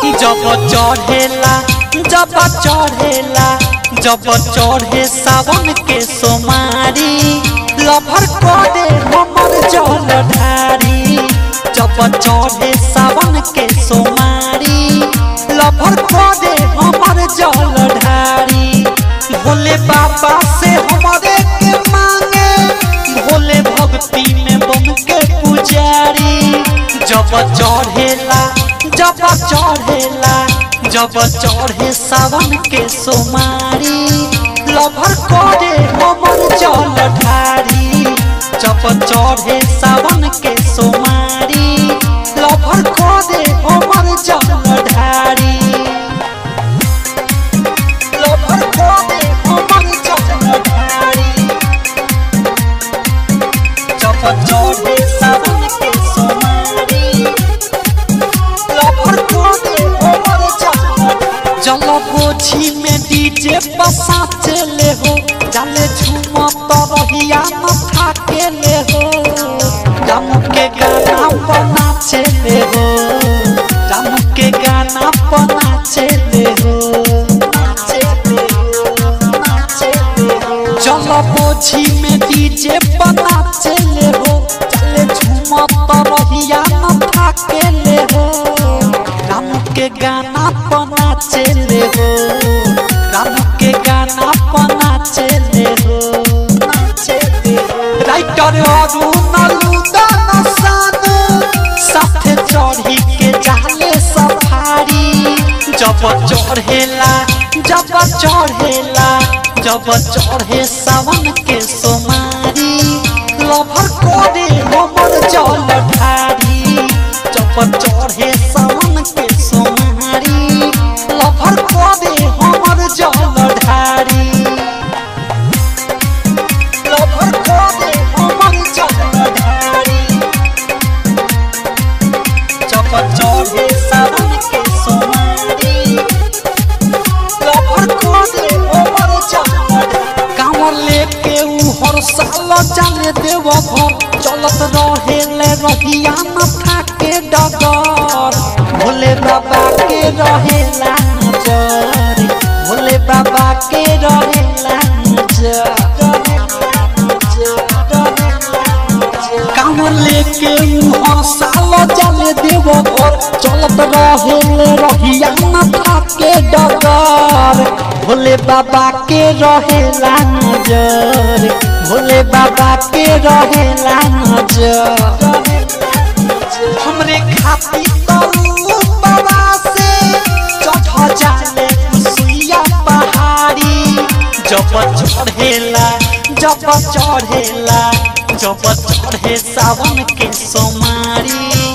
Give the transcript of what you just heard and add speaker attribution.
Speaker 1: जब चढ़ेला जब चढ़ेला जब चढ़े सावन के सोमारी लभर करे हमर जल ढारी जब चढ़े सावन के सोमारी लभर करे हमर जल ढारी भोले बाबा से हमारे के मांगे भोले भक्ति में बन के पुजारी जब चढ़ेला जब चढ़ेला जब चढ़े सावन के सोमारी लभर करे हमर जल ढारी जब चढ़े सावन के सोमारी लभर करे हमर जल ढारी लभर करे हमर जल ढारी जब चढ़े सावन के सोमारी लभर करे हमर जल जल बोझी में डीजे पसा चले हो जाले झूमत रहिया माथा के ले हो राम के गाना बना चले हो राम के गाना बना चले हो चल बोझी में डीजे बना चले हो चले झूमत रहिया माथा के ले हो राम के गाना बना चले हो राम के गाना बना चले हो राइटर अरुण लुदन सानु साथे चढ़ी के जाले सफारी जब चढ़ेला जब चढ़ेला जब चढ़े सावन के सोमारी लभर कोरे हमर जल ढारी जब चढ़े सावन के सोमारी लभर कोरे हमर जल ढारी लभर कोरे हमर जल ढारी जब चढ़े सावन के सोमारी लभर कोरे हमर जल कांवर लेके उ हर साल जाने देव घर चलत रहेले रहिया माथा के डगर भोले बाबा के रहेला नजर भोले बाबा के रहेला नजर कांवर लेके उ हर साल जाने देव घर चलत रहेले रहिया माथा के डगर भोले बाबा के रहेला नजर भोले बाबा के रहेला नजर हमरे खाती तरू बाबा से चढ़ जाले सुइया पहाड़ी जब चढ़ेला जब चढ़ेला जब चढ़े सावन के सोमारी